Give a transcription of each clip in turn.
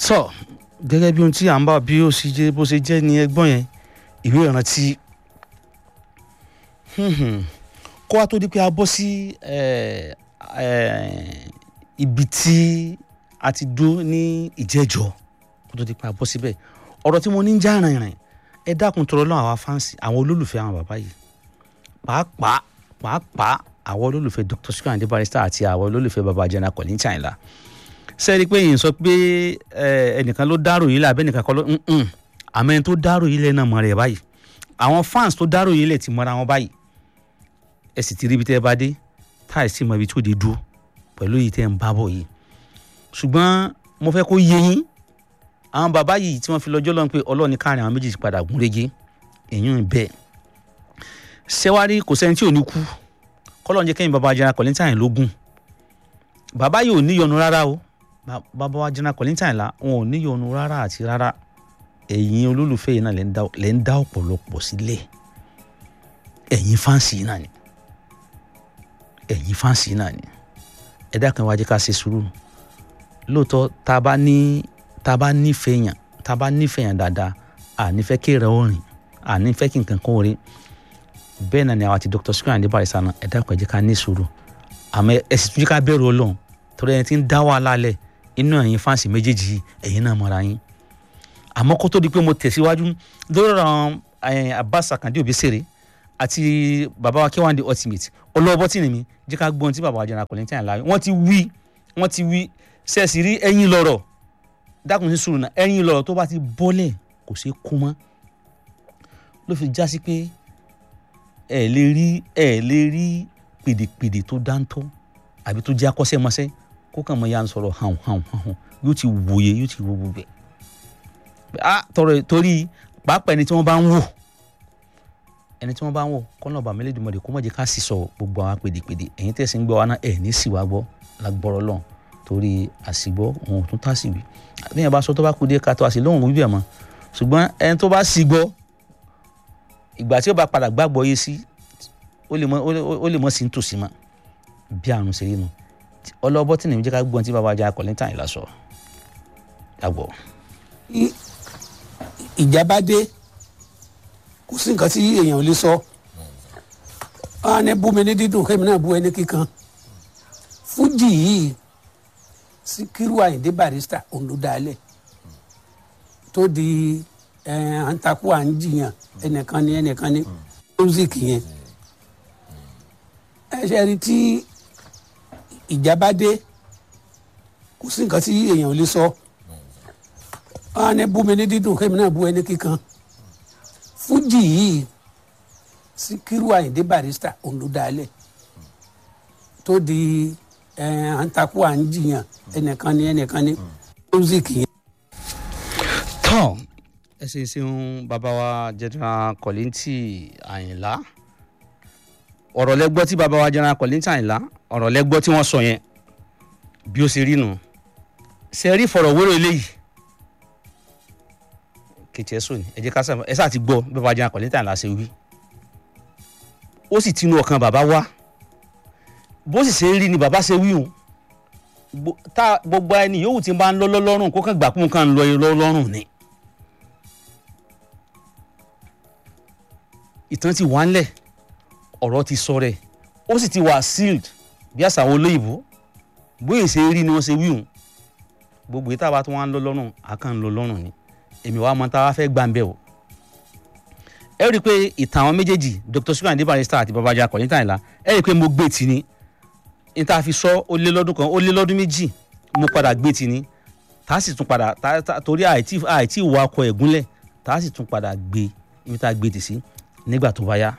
tọ́ gẹ́gẹ́ bí ohun tí à ń bá bí ó ṣe jẹ́ bó ṣe jẹ́ ní ẹgbọ́n yẹn ìwé ìrántí kó wá tó di pé a bọ́ sí ibi tí a ti dúró ní ìjẹ́jọ́ kó tó di pé a bọ́ síbẹ̀ ọ̀rọ̀ tí mo ní ń já rìnrìn ẹ dákun tọrọ lọ́wọ́ àwa fáǹsì àwọn olólùfẹ́ àwọn bàbá yìí pàápàá pàápàá àwọn olólùfẹ́ Dr. Sikiru Ayinde Barrister àti àwọn olólùfẹ́ baba General Kollington Ayinla sẹ́ẹ̀rí pé yìí sọ pé ẹnìkan ló dárò yìí lẹ̀ àbẹ́ nìkan kọ́ ló àmọ́ ẹni tó dárò yìí lẹ̀ náà mọ̀ rẹ̀ báyìí àwọn fans tó dárò yìí lẹ̀ ti mọ́ra wọn báyìí ẹ sì ti rí ibi tẹ́ ẹ bá dé táì sí mọ ibi tó dé dúró pẹ̀lú yìí tẹ́ ẹ ń bá bọ̀ yìí ṣùgbọ́n mo fẹ́ kó yé yín àwọn bàbá yìí tí wọ́n fi lọ́jọ́ lọ́n pé ọlọ́ọ̀ni káàrin àwọn méjèèjì padà gún régé èyàn bẹ́ẹ̀ ṣẹ́wárí kò sẹ́ni tí ò ní kú kọ́lọ́ọ̀ jẹ́ kẹ́yìn baba General Kollington Ayinla lógún bàbá yìí ò níyọnu rárá o bàbá wa General Kollington Ayinla wọn ò níyọnu rárá àti rárá ẹ̀yin olólùfẹ́ yìí náà lẹ́ ń dá ọ̀pọ̀lọpọ̀ sílẹ̀ ẹ̀yin fáǹsì yìí náà ni ẹ̀yin fáǹsì yìí náà ni ẹ dákun wá jẹ́ ká ṣe sùúrù lóòótọ́ tá a bá ní tá a bá nífẹ̀ẹ́ yàn tá a bá nífẹ̀ẹ́ yàn dáadáa à nífẹ̀ẹ́ kéèrè orin à nífẹ̀ẹ́ kí nǹkan kan orin bẹ́ẹ̀ náà ni àwọn àti Dr. Sikiru Ayinde Barrister náà ẹ dákun ẹ jẹ́ ká ní sùúrù àmọ́ ẹ sì tún jẹ́ ká bẹ̀rù Ọlọ́run torí ẹni tí ń dá wàhálà lẹ̀ inú ẹ̀yin fáǹsì méjèèjì yìí ẹ̀yin náà mọ̀ra yín àmọ́ kó tó di pé mo tẹ̀síwájú lórí àwọn Abbas Akande Obesere àti baba wa K1 ultimate olówó tí nìmi jẹ́ ká gbọ́n tí baba wa General Kollington Ayinla wọ́n ti wí wọ́n ti wí sẹ́ẹ̀sì rí ẹ̀yin lọ́rọ̀ dákun sí sùúrù náà ẹ̀yin lọ́rọ̀ tó bá ti bọ́lẹ̀ kò sí kú mọ́ ló fi já sí pé ẹ lè rí ẹ lè rí pèdèpèdè tó dáńtọ́ àbí tó jẹ́ akọ́ṣẹ́mọṣẹ́ kó kàn mọ́ ya ń sọ̀rọ̀ hàn hàn hàn yóò ti wòye yóò ti wo gbogbo ẹ̀ ah tọrọ torí pàápàá ẹni tí wọ́n bá ń wò ẹni tí wọ́n bá ń wò kọ́nà ọba mẹ́lẹ́dùnmọ́dé kó má jẹ́ ká sì sọ gbogbo àwọn pèdèpèdè ẹ̀yin tẹ̀sí ń gbọ́ wa náà ẹ̀ ní sì wá gbọ́ lágbọ́rọ̀ lọ́n torí àsìgbọ́ òun ò tún tà sí wí bí yẹn bá sọ tó bá kú dé ká tó àsì lóhùn wíbẹ̀ mọ́ ṣùgbọ́n ẹni tó bá sì gbọ́ ìgbà tí ó bá padà gbàgbọ́ yé sí ó lè mọ́ sí nítòsí mọ́ bí àrùn ṣe rí nu ọlọ́bọ́ tí nìyẹn jẹ́ ká gbọ́n tí bàbá General Kollington Ayinla sọ dàgbọ́. ìjà bá dé kò sí nǹkan tí èèyàn ò lè sọ wọn ní bú mi ní dídùn kémi náà bú ẹni kíkan fújì yìí Síkírù Àyìndé Barrister òun ló dálẹ̀ tó di à ń takú à ń jiyàn ẹnìkan ní ẹnìkan ní music yẹn ẹ ṣe rí tí ìjà bá dé kò sí nǹkan tí èèyàn ò lè sọ wọn ní bú mi ní dídùn kémi náà bú ẹni kíkan fújì yìí Síkírù Àyìndé Barrister òun ló dálẹ̀ tó di à ń takú à ń jiyàn ẹnìkan ní ẹnìkan ní music yẹn. tọ́ ẹ ṣe ṣeun bàbá wa General Kollington Ayinla ọ̀rọ̀ lẹ́gbọ́ tí bàbá wa General Kollington Ayinla ọ̀rọ̀ lẹ́gbọ́ tí wọ́n sọ yẹn bí ó ṣe rí nu ṣe rí fọ̀rọ̀wérò eléyìí kìtì ẹ̀sùn ni ẹ jẹ́ ká sábà ẹ sáà ti gbọ́ bí bàbá General Kollington Ayinla ṣe wí ó sì tinú ọkàn bàbá wá bó sì ṣe rí ni bàbá ṣe wí o tá gbogbo ẹni yòówù tí ń bá ń lọ lọ́rùn kó kàn gbà kún kàn ń lọ lọ́rùn ni. ìtàn ti wà ńlẹ̀ ọ̀rọ̀ ti sọ rẹ̀ ó sì ti wà sealed bí àṣà àwọn olóyìnbó bóyá ṣe rí ni wọ́n ṣe wíhùn gbogbo ìta bá tó wá ń lọ lọ́rùn àkàn ń lọ lọ́rùn ni èmi wàá mọ tá a wá fẹ́ gbà ń bẹ̀ o. ẹ rí i pé ìtàn àwọn méjèèjì Dr. Sikiru Ayinde Barrister àti baba General Kollington Ayinla ẹ rí i pé mo gbé tì ní ní tá a fi sọ ó lé lọ́dún kan ó lé lọ́dún méjì mo padà gbé tì ní tá a sì tún padà torí àìtí àìtí ìwà ọkọ̀ ẹ̀gúnlẹ̀ tá a sì tún padà gbé ibi tá a gbé tì sí nígbà tó bá yá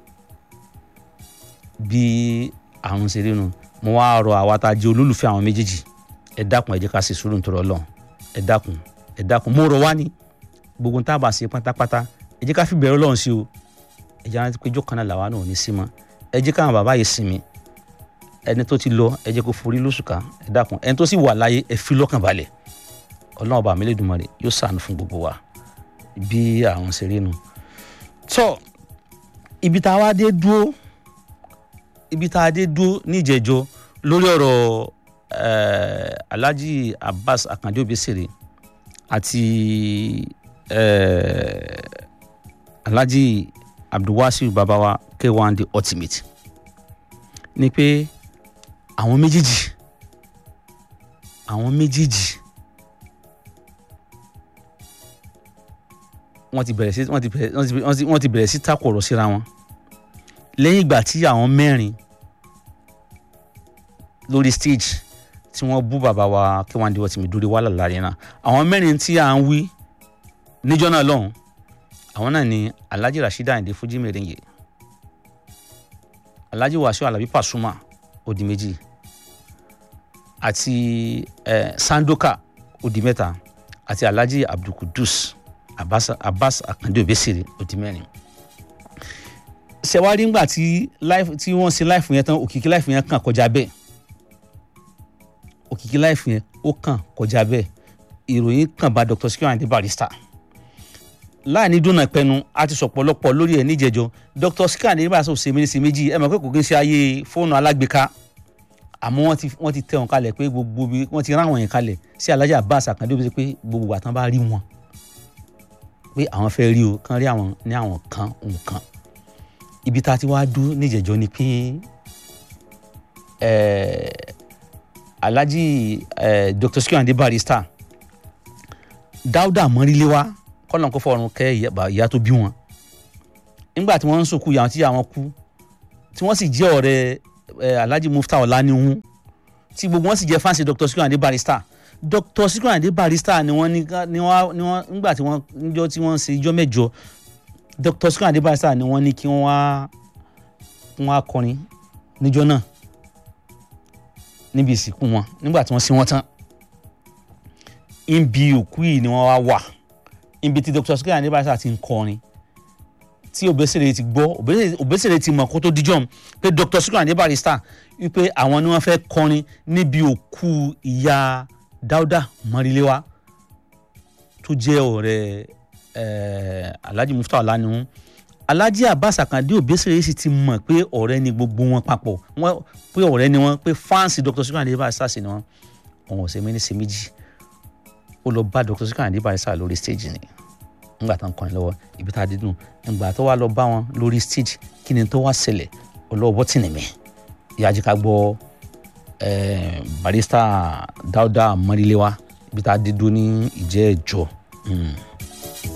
bí àrùn ṣe rí nu mo wá rọ àwa tá a jẹ olólùfẹ́ àwọn méjèèjì ẹ dákun ẹ jẹ́ ká ṣe sùúrù nítorí Ọlọ́run ẹ dákun ẹ dákun mo rọ wá ní gbogbo tá a bá ṣe pátápátá ẹ jẹ́ ká fi bẹ̀rẹ̀ Ọlọ́run sí o ẹ jẹ́ rántí pé ijó kan náà làwa náà ò ní sí mọ́ ẹ jẹ́ káwọn bàbá yìí sinmi ẹni tó ti lọ ẹ jẹ́ kó forí lóṣùká ẹ dákun ẹni tó sì wà láyé ẹ fi lọ́kàn balẹ̀ Ọlọ́run ọba mi Elédùmarè yóò ṣàánú fún gbogbo wa bí àrùn ṣe rí nu tọ́ ibi tá a wá dé dúró ibi tá a dé dúró níjẹ̀jọ́ lórí ọ̀rọ̀ Alhaji Abbas Akande Obesere àti eh, alhaji abdulwasiu babawa k1 the ultimate ni pé àwọn méjèèjì àwọn méjèèjì wọ́n ti bẹ̀rẹ̀ sí wọ́n ti bẹ̀rẹ̀ wọ́n ti wọ́n ti wọ́n ti bẹ̀rẹ̀ sí takọ̀rọ̀ síra wọn lẹ́yìn ìgbà tí àwọn mẹ́rin lórí stage tí wọ́n bú bàbá wa kí wọ́n á di wọ́n ti mi dúró wàhálà láàrin náà àwọn mẹ́rin tí à ń wí níjọ́ náà lọ́hùn àwọn náà ni alhaji rasheed ayinde fuji merengue alhaji wasiu alabi pasuma odi méjì àti eh, sandoka odi mẹ́ta àti alhaji abdulkudus abbas abbas akande obesere odi mẹ́rin ṣẹwárí ńgbà tí life tí wọ́n ṣe life yẹn tán òkìkí life yẹn kàn kọjá bẹ́ẹ̀ òkìkí life yẹn ó kàn kọjá bẹ́ẹ̀ ìròyìn kàn bá dr sikiru ayinde barrister láàní dúnà ìpẹnu a ti sọ̀pọ̀lọpọ̀ lórí ẹ̀ níjẹ̀jọ́ dr sikiru ayinde barrister ò ṣe méjì sí méjì ẹ mọ̀ pé kò kí n ṣe ayé fóònù alágbèéká àmọ́ wọ́n ti wọ́n ti tẹ̀ wọ́n kalẹ̀ pé gbogbo bí wọ́n ti rán àwọn yẹn kalẹ̀ sí alhaji abbas akande ó bí pé gbogbo àtàn bá rí wọn pé àwọn fẹ́ rí o kán rí àwọn ní àwọn kan nǹkan ibi tá a ti wá dú níjẹ̀jọ́ ni pé eh, alhaji eh, dr sikiru ayinde barrister dáúdà mọ́ríléwá kọ́nà kó fọ̀run kẹ́ ìyá- bà- ìyá tó bí wọn nígbà tí wọ́n ń sòkú ìyá wọn tí ìyá wọn kú tí wọ́n sì jẹ́ ọ̀rẹ́ eh, alhaji mufta ọ̀làníhun tí gbogbo wọn sì jẹ́ fáǹsì dr sikiru ayinde barrister dr sikiru ayinde barrister ni wọ́n ní ká- ni wọ́n ni wọ́n nígbà tí wọ́n níjọ́ tí wọ́n ń ṣe ijọ́ mẹ́jọ dr sikiru ayinde barrister ni wọ́n ní kí wọ́n wá wọ́n á kọrin níjọ́ náà níbi ìsìnkú wọn nígbà tí wọ́n sin wọn tán ibi òkú yìí ni wọ́n wá wà ibi tí dr sikiru ayinde barrister ti ń kọrin tí Obesere ti gbọ́ Obesere- Obesere ti mọ̀ kó tó dijọ́ mu pé dr sikiru ayinde barrister wípé àwọn ni wọ́n fẹ́ kọrin níbi òkú ìyá dáúdà mọ́ríléwá tó jẹ́ ọ̀rẹ́ eh, alhaji mufta ọ̀lànìhun alhaji abbas akande Obesere sì ti mọ̀ pé ọ̀rẹ́ ni gbogbo wọn papọ̀ wọ́n pé ọ̀rẹ́ ni wọ́n pé fáǹsì dr sikiru ayinde barrister sì ni wọ́n wọn ò ṣe méjì sí méjì ó lọ bá dr sikiru ayinde barrister lórí stage ni ńgbà tó ń kọrin lọ́wọ́ ibi tá a dídùn ńgbà tó wá lọ bá wọn lórí stage kí ni tó wá ṣẹlẹ̀ ọlọ́wọ́ tìǹbì mi ìyájí ká gbọ́ eh, barrister dáúdà mọ́ríléwá ibi tá a dídùn ní ìjẹ́ ẹ̀jọ́. Mm.